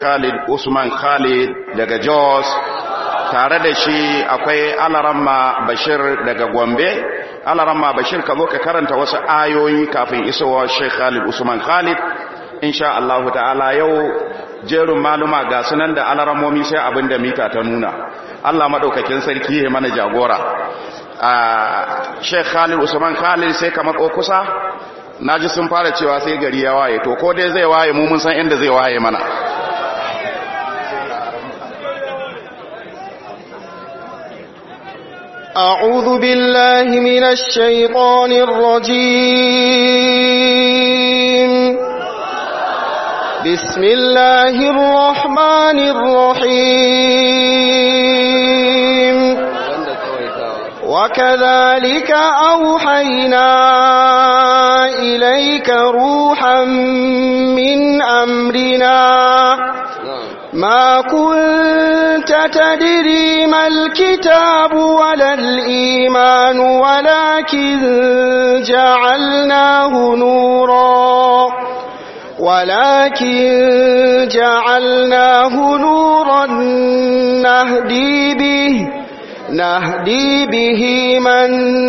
Khalid Usman Khalid daga Jos tare da shi akwai Alaramma Bashir daga Gombe Alaramma Bashir ka zo ka karanta wasu ayoyi kafin isowa Sheikh Khalid Usman Khalid insha Allah ta'ala yau jerin maluma ga sunan da alarammomi sai abin da mita ta nuna Allah madaukakin sarki ya mana jagora a Sheikh Khalid Usman Khalid sai ka matso kusa naji sun fara cewa sai gari ya waye to ko dai zai waye mu mun san inda zai waye mana أعوذ بالله من الشيطان الرجيم بسم الله الرحمن الرحيم وكذلك أوحينا إليك روحا من أمرنا ما كنت تدري ما الكتاب ولا الإيمان ولكن جعلناه نورا ولكن جعلناه نورا نهدي به نهدي به من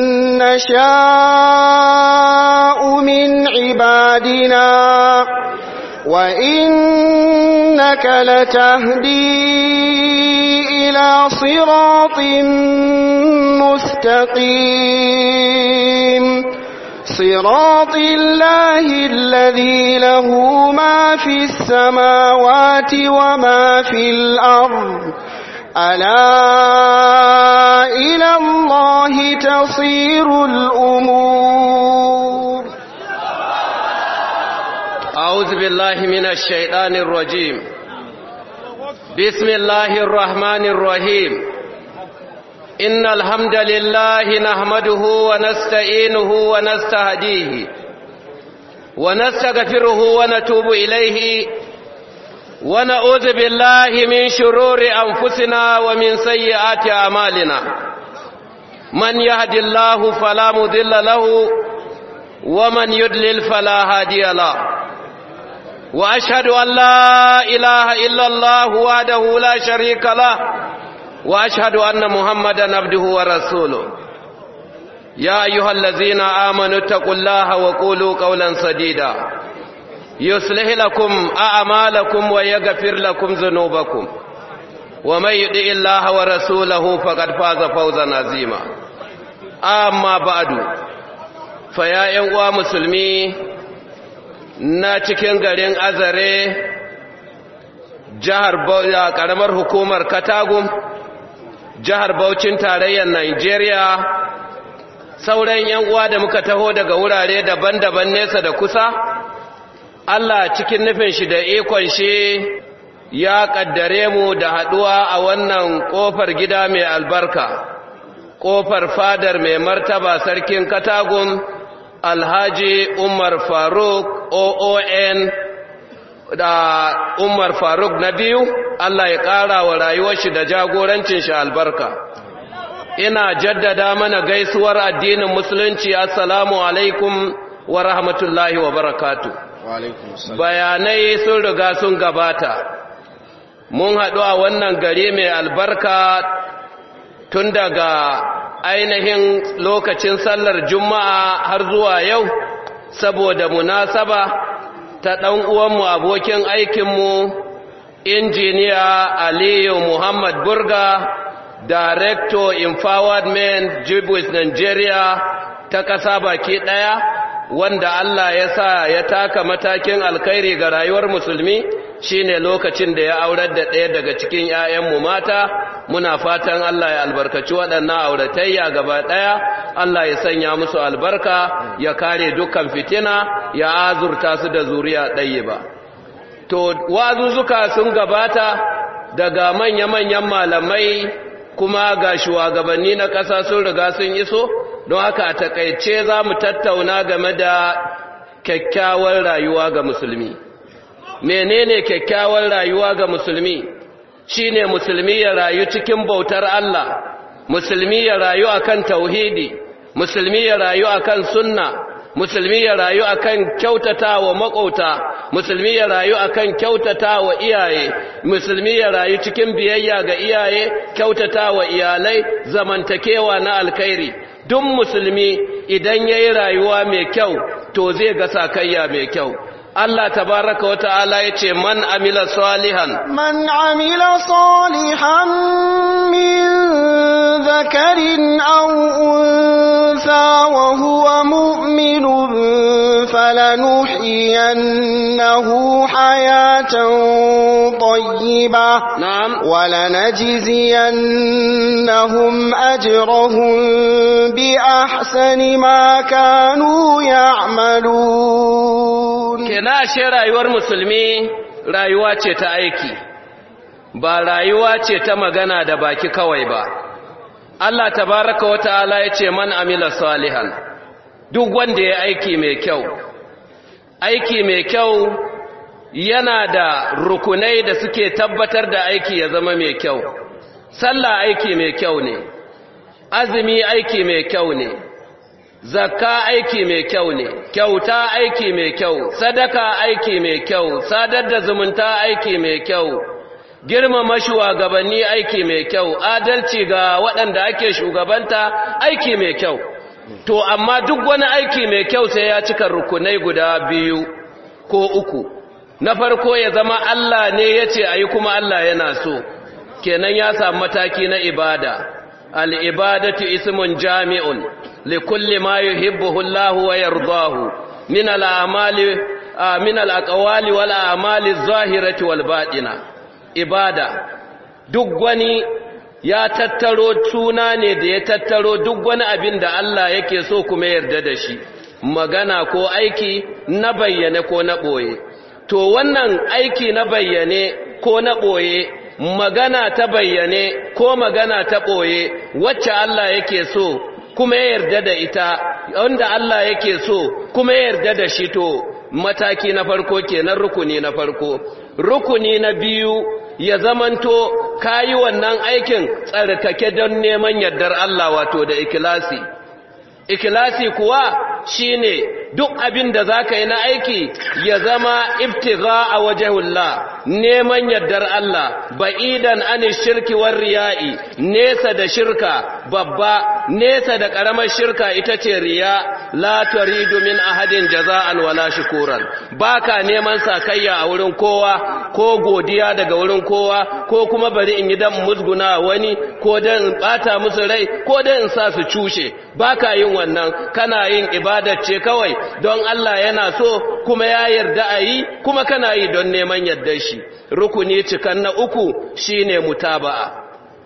نشاء من عبادنا وإنك لتهدي إلى صراط مستقيم صراط الله الذي له ما في السماوات وما في الأرض ألا إلى الله تصير الأمور أعوذ بالله من الشيطان الرجيم بسم الله الرحمن الرحيم إن الحمد لله نحمده ونستعينه ونستهديه ونستغفره ونتوب إليه ونعوذ بالله من شرور أنفسنا ومن سيئات أعمالنا من يهد الله فلا مضل له ومن يضلل فلا هادي له وأشهد أن لا إله إلا الله وحده لا شريك له وأشهد أن محمدا عبده ورسوله يا أيها الذين آمنوا اتقوا الله وقولوا قولا سديدا يصلح لكم أعمالكم ويغفر لكم ذنوبكم ومن يطع الله ورسوله فقد فاز فوزا عظيما أما بعد فيا أيها مسلمين na cikin garin azare jihar karamar hukumar katagum jihar Bauchin tarayyar Najeriya sauran yan uwa da muka taho daga wurare daban-daban nesa da kusa Allah cikin nufin shi da ikon shi ya kaddare mu da haduwa a wannan kofar gida mai albarka kofar fadar mai martaba sarkin katagum alhaji umar faruk oon da umar faruk na biyu allah ya ƙara wa rayuwar shi da jagorancin shi albarka ina jaddada mana gaisuwar addinin musulunci assalamu alaikum wa rahmatullahi wa barakatu bayanai sun riga sun gabata mun haɗu a wannan gari mai albarka tun daga ainihin lokacin sallar juma'a har zuwa yau saboda munasaba ta ɗan uwanmu abokin aikinmu injiniya aliyu muhammad burga director empowerment jibwis nigeria ta ƙasa baki ɗaya wanda allah ya sa ya taka matakin alkhairi ga rayuwar musulmi shine lokacin da ya aurar da ɗaya daga cikin 'ya'yanmu mata muna fatan Allah ya albarkaci waɗannan auratayya gaba ɗaya Allah ya sanya musu albarka ya kare dukkan fitina ya azurta su da zuriya ɗaya ba to wazuzzuka sun gabata daga manya-manyan malamai kuma ga shugabanni na ƙasa sun riga sun iso don haka a takaice za mu tattauna game da kyakkyawar rayuwa ga musulmi menene kyakkyawar rayuwa ga musulmi shine musulmi ya rayu cikin bautar Allah musulmi ya rayu akan tauhidi musulmi ya rayu akan sunna musulmi ya rayu akan kyautata wa makauta musulmi ya rayu akan kyautata wa iyaye musulmi ya rayu cikin biyayya ga iyaye kyautata wa iyalai zamantakewa na alkhairi duk musulmi idan yayi rayuwa mai kyau to zai ga sakayya mai kyau Allah tabaraka wa ta'ala yace man amila salihan من عمل صالحا من ذكر أو أنثى وهو مؤمن فلنحيينه حياة طيبة na'am ولنجزينهم أجرهم بأحسن ما كانوا يعملون kenan ashe rayuwar musulmi rayuwa ce ta aiki ba rayuwa ce ta magana da baki kawai ba Allah tabaraka wa ta'ala ya ce man amila salihan duk wanda ya aiki mai kyau aiki mai kyau yana da rukunai da suke tabbatar da aiki ya zama mai kyau sallah aiki mai kyau ne azumi aiki mai kyau ne zakka aiki mai kyau ne kyauta aiki mai kyau sadaka aiki mai kyau sadar da zumunta aiki mai kyau girmama shugabanni aiki mai kyau adalci ga waɗanda ake shugabanta aiki mai kyau to amma duk wani aiki mai kyau sai ya cika rukunai guda biyu ko uku na farko ya zama Allah ne ya ce a yi kuma Allah yana so kenan ya samu mataki na ibada al'ibadatu ismun jami'un likulli ma yuhibbuhu Allah wa yardahu min al'amali min al'aqwali wal a'mali zahirati wal batina ibada duk wani ya tattaro tuna ne da ya tattaro duk wani abin da Allah yake so kuma yarda da shi magana ko aiki na bayyane ko na ɓoye to wannan aiki na bayyane ko na ɓoye magana ta bayyane ko magana ta ɓoye wacce Allah yake so kuma ya yarda da ita wanda Allah yake so kuma ya yarda da shi to mataki na farko kenan rukuni na farko rukuni na biyu ya zamanto kayi wannan aikin tsarkake don neman yardar Allah wato da ikilasi ikilasi kuwa shine duk abin da zaka yi na aiki ya zama ibtigha a wajhullah neman yardar Allah ba'idan ani shirki war riya'i nesa da shirka babba nesa da karamar shirka ita ce riya la turidu min ahadin jaza'an wala shukuran baka neman sakayya a wurin kowa ko godiya daga wurin kowa ko kuma bari in yi dan musguna wani ko dan in bata musu rai ko dan in sa su cushe baka yin wannan kana yin ibadar ce kawai don Allah yana so kuma ya yarda a yi kuma kana yi don neman yardar shi rukuni cikan na uku shine mutaba'a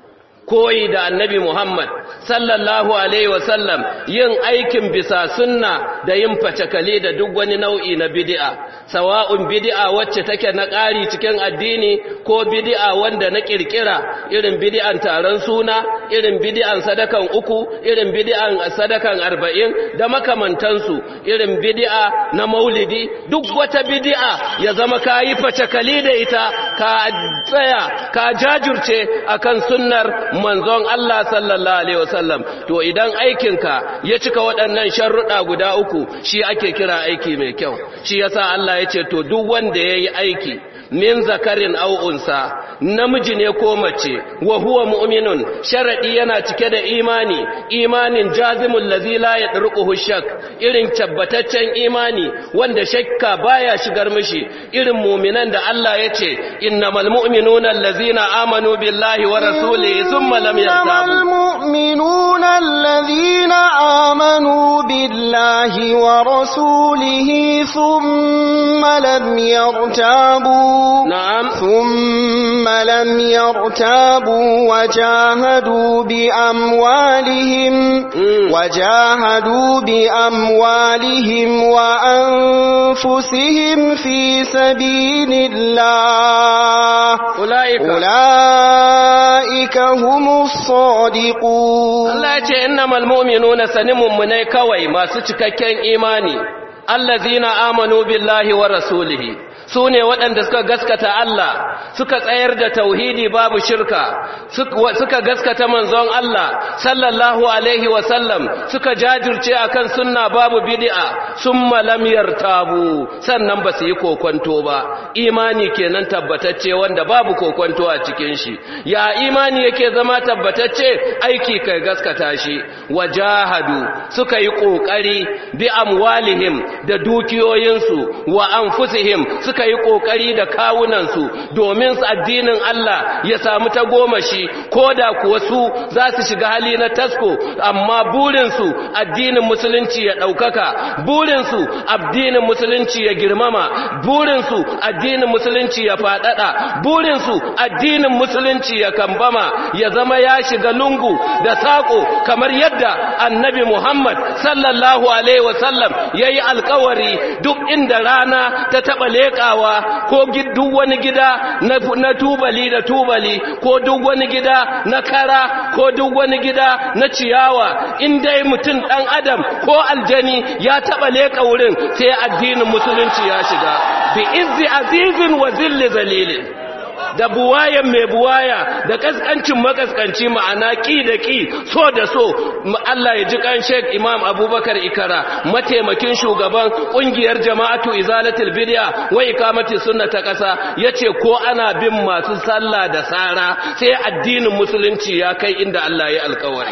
koyi da annabi Muhammad sallallahu alaihi wasallam yin aikin bisa sunna da yin facakali da duk wani nau'i na bid'a sawa'un bid'a wacce take na ƙari cikin addini ko bid'a wanda na kirkira irin bid'an taron suna irin bid'an sadakan uku irin bid'an sadakan arba'in da makamantansu irin bid'a na maulidi duk wata bid'a ya zama ka yi facakali da ita ka tsaya ka jajurce akan sunnar manzon Allah sallallahu alaihi wasallam to idan aikinka ya cika waɗannan sharruɗa guda uku shi ake kira aiki mai kyau shi yasa Allah ya ce to duk wanda yayi aiki min zakarin aw unsa namiji ne ko mace wa huwa mu'minun sharadi yana cike da imani imanin jazimul ladzi la yadruquhu shak irin tabbataccen imani wanda shakka baya shigar mishi irin mu'minan da Allah yace innamal mu'minuna allazina amanu billahi wa rasulihi thumma lam yartabu المؤمنون الذين آمنوا بالله ورسوله ثم لم يرتابوا na'am ثم لم يرتابوا وجاهدوا بأموالهم Mm. وجاهدوا بأموالهم وأنفسهم في سبيل الله ulaika أولئك هم الصادقون Allah ya ce innamal mu'minuna sanimun munai kawai masu cikakken imani allazina amanu billahi wa rasulihi su ne waɗanda suka gaskata Allah suka tsayar da tauhidi babu shirka suka gaskata manzon Allah sallallahu alaihi wasallam suka jajirce akan sunna babu bid'a summa lam yartabu sannan ba su yi kokonto ba imani kenan tabbatacce wanda babu kokonto a cikin shi ya imani yake zama tabbatacce aiki kai gaskata shi wajahadu suka yi kokari bi amwalihim da dukiyoyinsu wa anfusihim suka yi kokari da kawunansu domin addinin Allah ya samu ta goma shi ko da kuwa su za su shiga hali na tasko amma burinsu addinin musulunci ya ɗaukaka burinsu addinin musulunci ya girmama burinsu addinin musulunci ya faɗaɗa burinsu addinin musulunci ya kambama ya zama ya shiga lungu da saƙo kamar yadda annabi Muhammad sallallahu alaihi wasallam ya yi alkawari duk inda rana ta taɓa leƙawa ko duk wani gida na tubali da tubali ko duk wani gida na kara ko duk wani gida na ciyawa in dai mutum ɗan adam ko aljani ya taɓa leƙa wurin sai addinin musulunci ya shiga bi izzi azizin wa zilli zalilin da buwayen mai buwaya da kaskancin makaskanci ma'ana ki da ki so da so Allah ya ji kan Sheikh Imam Abubakar Ikara mataimakin shugaban kungiyar Jama'atu Izalatul Bid'a wa Iqamati Sunna ta kasa yace ko ana bin masu sallah da sara sai addinin musulunci ya kai inda Allah ya alkawari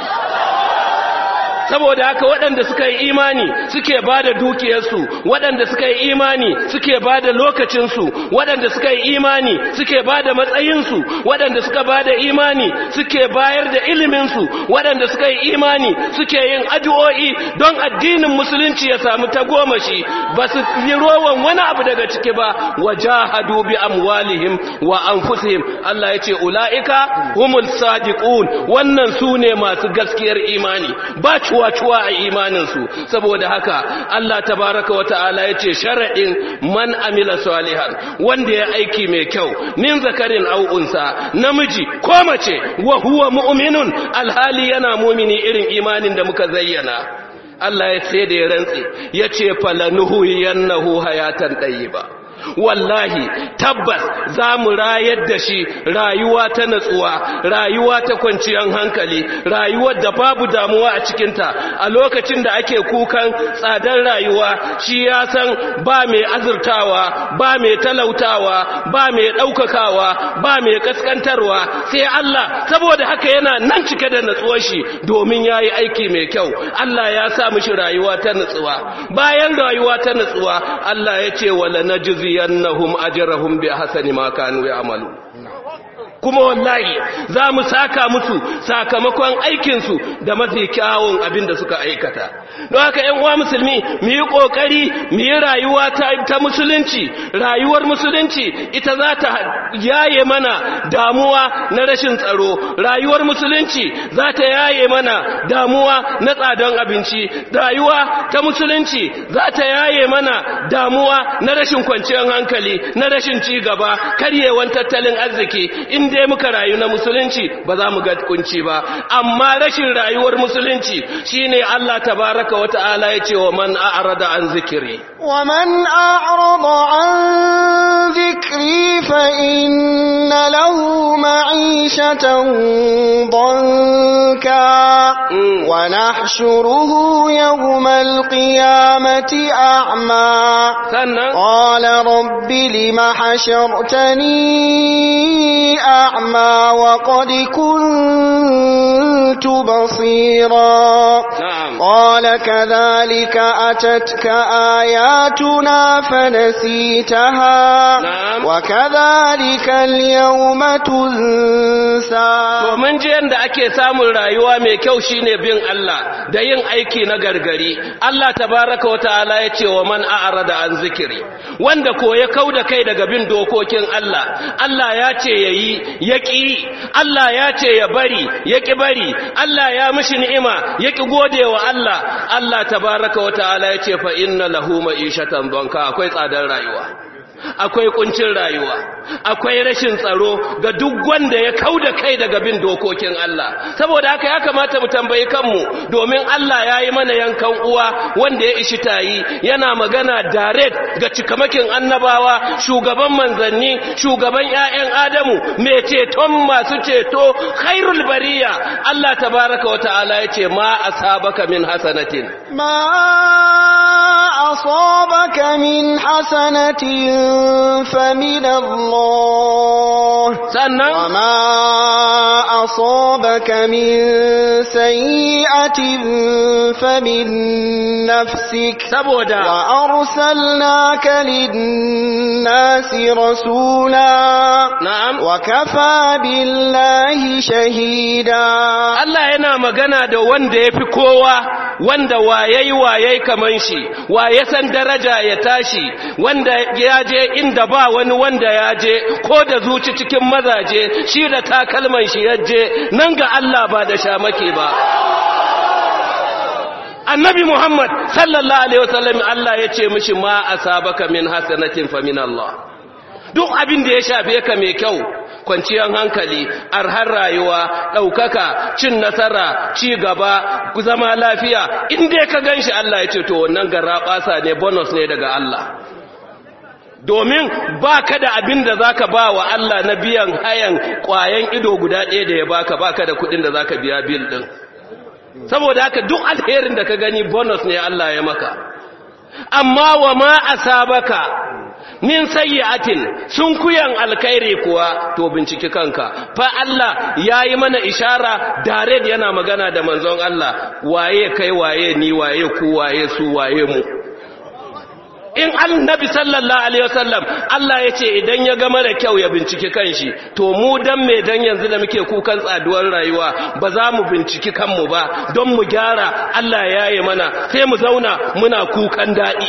saboda haka waɗanda suka yi imani suke ba da dukiyarsu waɗanda suka yi imani suke ba da lokacinsu waɗanda suka yi imani suke ba da matsayinsu waɗanda suka ba da imani suke bayar da iliminsu waɗanda suka yi imani suke yin addu'o'i don addinin musulunci ya samu tagomashi ba su yi rowan wani abu daga ciki ba wa jahadu bi amwalihim wa anfusihim Allah ya ce ula'ika humul sadiqun wannan su ne masu gaskiyar imani ba cuwa-cuwa a imaninsu saboda haka Allah tabaraka wa ta'ala ya ce sharaɗin man amila salihan wanda ya aiki mai kyau min zakarin au'unsa namiji ko mace wa huwa mu'minun alhali yana mumini irin imanin da muka zayyana Allah ya sai da ya rantse ya ce falanuhu yannahu hayatan ɗayyiba wallahi tabbas za mu rayar da shi rayuwa ta natsuwa rayuwa ta kwanciyar hankali rayuwar da babu damuwa a cikinta a lokacin da ake kukan tsadar rayuwa shi ya san ba mai azurtawa ba mai talautawa ba mai ɗaukakawa ba mai kaskantarwa sai Allah saboda haka yana nan cike da natsuwar shi domin ya yi aiki mai kyau Allah ya sa mishi rayuwa ta natsuwa bayan rayuwa ta natsuwa Allah ya ce wala najzi liyannahum ajrahum bi ahsani ma kanu ya'malu kuma wallahi za mu saka musu sakamakon aikinsu da mafi kyawun abin da suka aikata don haka ‘yan uwa musulmi mu yi ƙoƙari mu yi rayuwa ta musulunci rayuwar musulunci ita za ta yaye mana damuwa na rashin tsaro rayuwar musulunci za ta yaye mana damuwa na tsadon abinci rayuwa ta musulunci za ta yaye mana damuwa na rashin kwanciyar hankali na rashin ci gaba karyewan tattalin arziki in dai muka rayu na musulunci ba za mu ga kunci ba amma rashin rayuwar musulunci shine Allah tabaraka wa ta'ala ya ce wa man a'rada an zikiri wa man a'rada an zikri fa inna lahu ma'ishatan danka wa nahshuruhu yawmal qiyamati a'ma sannan qala rabbi lima hashartani أعمى وقد كنت بصيرا نعم قال كذلك أتتك آياتنا فنسيتها نعم. وكذلك اليوم تنسى To mun ji yadda ake samun rayuwa mai kyau shine bin Allah da yin aiki na gargari. Allah tabaraka wa ta'ala ya ce wa man a'rada an zikiri. Wanda ko ya kauda kai daga bin dokokin Allah. Allah ya ce yayi ya ƙi. Allah ya ce ya bari ya ƙi bari. Allah ya mishi ni'ima ya ƙi gode wa Allah. Allah tabaraka wa ta'ala ya ce fa inna lahu ma'ishatan donka akwai tsadar rayuwa. akwai kuncin rayuwa akwai rashin tsaro ga duk wanda ya kauda kai daga bin dokokin Allah saboda haka ya kamata mu tambayi kanmu domin Allah ya yi mana yankan uwa wanda ya ishi tayi yana magana direct ga cikamakin annabawa shugaban manzanni shugaban ƴaƴan Adamu mai ceton masu ceto khairul bariya Allah tabaraka wa ta'ala yace ma asabaka min hasanatin ما أصابك من حسنة فمن الله sannan وما أصابك من سيئة فمن نفسك saboda وأرسلناك للناس رسولا na'am وكفى بالله شهيدا Allah yana magana da wanda ya fi kowa wanda wayai wayai kaman shi waye san daraja ya tashi wanda ya je inda ba wani wanda ya je ko da zuci cikin mazaje shi da takalman shi ya je nan ga Allah ba da shamake ba annabi Muhammad sallallahu alaihi wasallam Allah ya ce mishi ma asabaka min hasanatin fa min Allah duk abin da ya shafe ka mai kyau kwanciyar hankali arhar rayuwa ɗaukaka cin nasara ci gaba zama lafiya inda ka gan shi Allah ya ce to wannan gara ɓasa ne bonus ne daga Allah domin ba ka da abin da za ka ba wa Allah na biyan hayan ƙwayan ido guda ɗaya da ya baka ba ka da kuɗin da za ka biya bil ɗin saboda haka duk alherin da ka gani bonus ne Allah ya maka amma wa ma asabaka min sayyi'atin sun kuyan alkhairi kuwa to binciki kanka fa Allah yayi mana ishara direct yana magana da manzon Allah waye kai waye ni waye ku waye su waye mu in annabi sallallahu alaihi wasallam Allah ya ce idan ya ga mara kyau ya binciki kanshi to mu dan me dan yanzu da muke kukan tsaduwar rayuwa ba za mu binciki kanmu ba don mu gyara Allah ya yi mana sai mu zauna muna kukan daɗi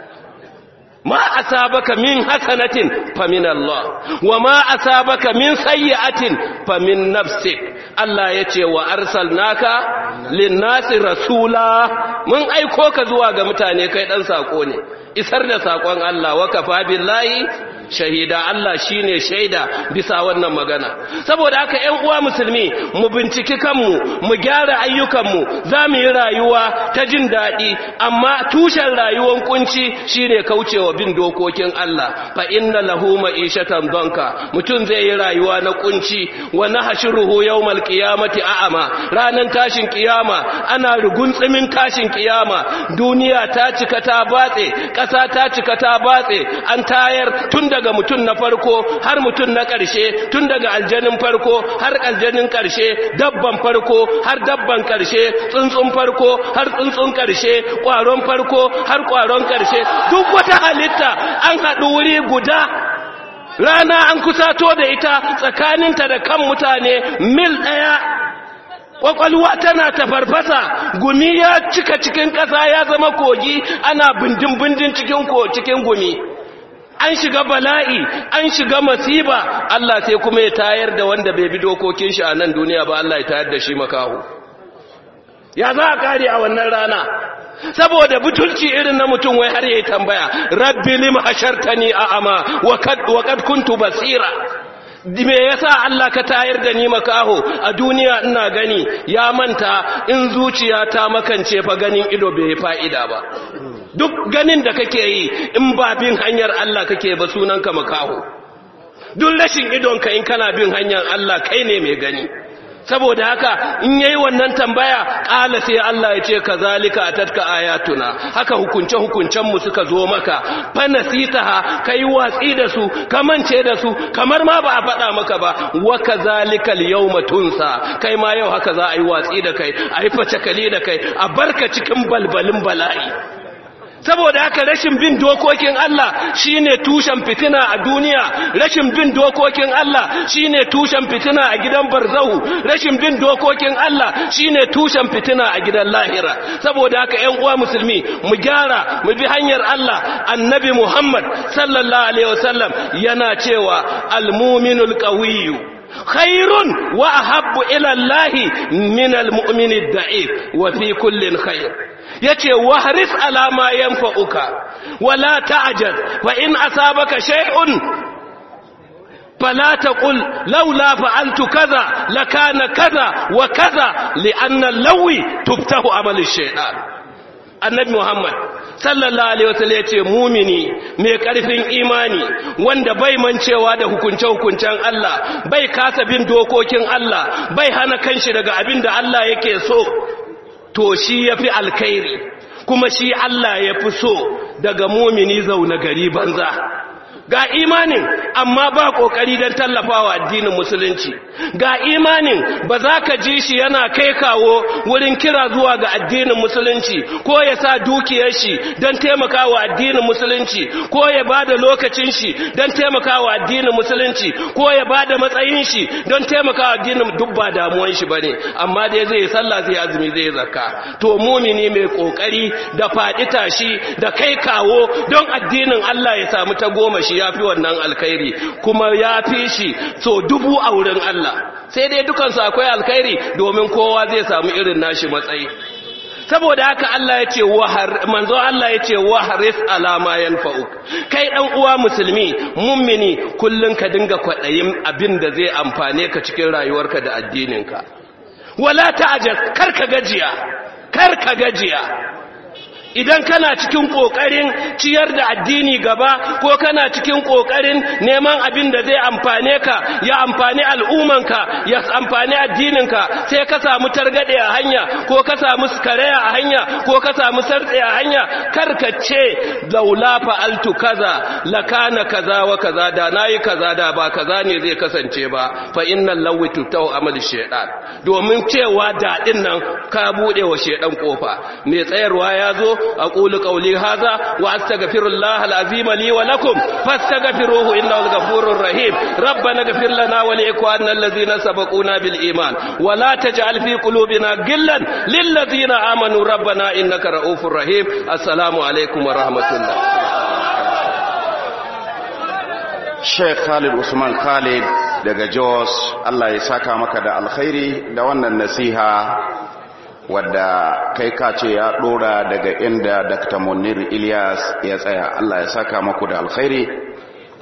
ma asabaka min hasanatin fa min Allah wa ma asabaka min sayyi'atin fa min nafsik Allah yace wa arsalnaka lin-nasi rasula mun aiko ka zuwa ga mutane kai dan sako ne isar da sakon Allah wa kafa billahi shahida Allah shine shaida bisa wannan magana saboda haka ƴan uwa musulmi mu binciki kanmu mu gyara ayyukanmu za mu yi rayuwa ta jin daɗi amma tushen rayuwar kunci shine kaucewa bin dokokin Allah fa inna lahu ma'ishatan danka mutum zai yi rayuwa na kunci wa nahshuruhu yawmal qiyamati a'ama ranan tashin kiyama ana ruguntsimin tashin kiyama duniya ta cika ta batse ƙasa ta cika ta batse an tayar tun daga mutum na farko har mutum na ƙarshe tun daga aljanin farko har aljanin ƙarshe dabban farko har dabban ƙarshe tsuntsun farko har tsuntsun ƙarshe ƙwaron farko har ƙwaron ƙarshe duk wata halitta an haɗu wuri guda rana an kusato da ita tsakaninta da kan mutane mil ɗaya kwakwalwa tana tafarfasa gumi ya cika cikin ƙasa ya zama kogi ana bindin-bindin cikin ko cikin gumi an shiga bala'i an shiga masiba Allah sai kuma ya tayar da wanda bai bi dokokin shi a nan duniya ba Allah ya tayar da shi makaho ya za a kare a wannan rana saboda butulci irin na mutum wai har yayi tambaya rabbi lim hashartani a'ama wa kad wa kad kuntu basira me yasa Allah ka tayar da ni makaho a duniya ina gani ya manta in zuciya ta makance fa ganin ido bai fa'ida ba duk ganin da kake yi in ba bin hanyar Allah kake ba sunanka makaho duk rashin idonka in kana bin hanyar Allah kai ne mai gani saboda haka in yayi wannan tambaya ƙala sai Allah ya ce kazalika atatka ayatuna haka hukunce hukuncen mu suka zo maka fa nasitaha kai watsi da su kamance da su kamar ma ba a faɗa maka ba wa kazalika al-yawma tunsa kai ma yau haka za a yi watsi da kai a yi facakali da kai a barka cikin balbalin bala'i saboda haka rashin bin dokokin Allah shine tushen fitina a duniya rashin bin dokokin Allah shine tushen fitina a gidan barzahu rashin bin dokokin Allah shine tushen fitina a gidan lahira saboda haka ƴan uwa musulmi mu gyara mu bi hanyar Allah annabi Muhammad sallallahu alaihi wasallam yana cewa almuminul qawiyyu khairun wa ahabbu ila Allah min almu'min ad-da'if wa fi kullin khair yace wahris ala ma yanfa'uka wala ta'jaz fa in asabaka shay'un فلا تقل لولا فعلت كذا لكان كذا وكذا لأن اللوي تفتح عمل الشيطان annabi Muhammad sallallahu alaihi wasallam yace mumini mai karfin imani wanda bai mancewa da hukunce hukuncen Allah bai kasa bin dokokin Allah bai hana kanshi daga abin da Allah yake so to shi yafi alkhairi kuma shi Allah yafi so daga mumini zauna gari banza ga imanin amma ba kokari don tallafawa addinin musulunci ga imanin ba za ka ji shi yana kai kawo wurin kira zuwa ga addinin musulunci ko ya sa dukiyar shi don taimakawa addinin musulunci ko ya ba da lokacin shi don taimakawa addinin musulunci ko ya ba da matsayin shi don taimakawa addinin duk ba damuwan shi bane amma dai zai yi sallah zai azumi zai zakka to mumini mai kokari da faɗi tashi da kai kawo don addinin Allah ya samu ta goma shi ya fi wannan alkhairi kuma ya fi shi so dubu a wurin Allah sai dai dukansu akwai alkhairi domin kowa zai samu irin nashi matsayi saboda haka Allah ya ce manzo Allah ya ce waharis alama yanfa'uk kai dan uwa musulmi mummini kullun ka dinga kwadayin abin da zai amfane ka cikin rayuwarka da addininka wala ta'jaz kar ka gajiya kar ka gajiya idan kana cikin kokarin ciyar da addini gaba ko kana cikin kokarin neman abin da zai amfane ka ya amfani al'umanka ya amfani addininka sai ka samu targade a hanya ko ka samu karaya a hanya ko ka samu sartse a hanya karkace laula fa'altu kaza lakana kaza wa kaza da nayi kaza da ba kaza ne zai kasance ba fa innal lawi tutau amal shaytan domin cewa dadin nan ka bude wa shaydan kofa mai tsayarwa ya zo أقول قولي هذا وأستغفر الله العظيم لي ولكم فاستغفروه إنه الغفور الرحيم ربنا اغفر لنا ولإخواننا الذين سبقونا بالإيمان ولا تجعل في قلوبنا غلا للذين آمنوا ربنا إنك رؤوف رحيم السلام عليكم ورحمة الله Sheikh Khalid Usman Khalid daga Jos Allah ya saka maka da alkhairi da wannan nasiha wadda kai ka ce ya dora daga inda Dr. Munir Ilyas ya tsaya Allah ya saka maku da alkhairi